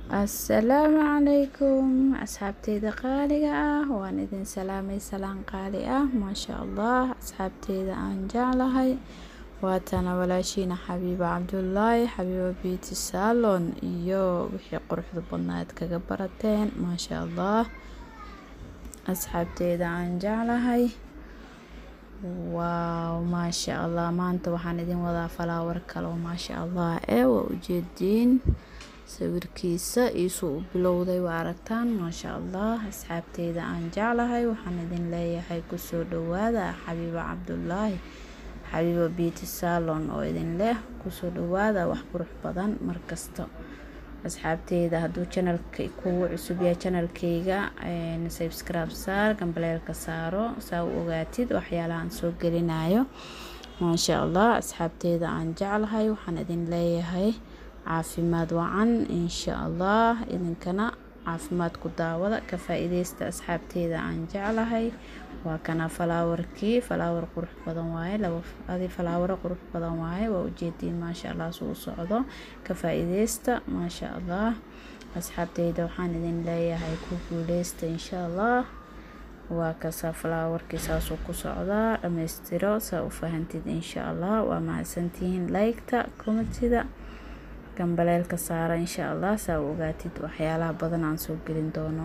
assalaamu calaykum asxaabteyda qaaliga ah waan idin salaamay salaan qaali ah maasha allah asxaabteyda aan jeclahay waatana walaashiina xabiiba cabdulaahi xabiiba beauty salon iyo wixii quruxda badnaad kaga barateen maasha allah asxaabteyda aan jeclahay waaw maasha allah maanta waxaan idin wadaa falaawar kale oo maasha allah ee waa ujeediin sawirkiisa iisuu u bilowday waa aragtaan maasha allah asxaabteyda aan jeclahay waxaan idin leeyahay kusoo dhawaada xabiiba cabdulaahi xabiiba beauty salon oo idin leh kusoo dhawaada wax qurux badan markasta asxaabteyda hadduu janalka kugu cusub yahay janalkeyga subscribe saar gambaleelka saaro saa u ogaatid waxyaalahaan soo gelinayo maasha allah asxaabteyda aan jeclahay waxaan idin leeyahay caafimaad wacan insha allah idinkana caafimaad ku daawada ka faa-iideysta asxaabteyda aan jeclahay waa kana falaawarkii falaawar qurux badan waaye adi falaawaro qurux badan waaye waa ujeediin maasha allah suu u socdo ka faa-iideysta maasha allah asxaabteyda waxaan idin leeyahay ku guuleysta insha allah waa kasa falaawarkii saasuu ku socdaa dhammaystiro saa u fahantid insha allah waa mahadsantihiin like-ta commentida gambaleelka saara insha allah saa u ogaatid waxyaalaha badan aan soo gelin doono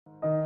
ah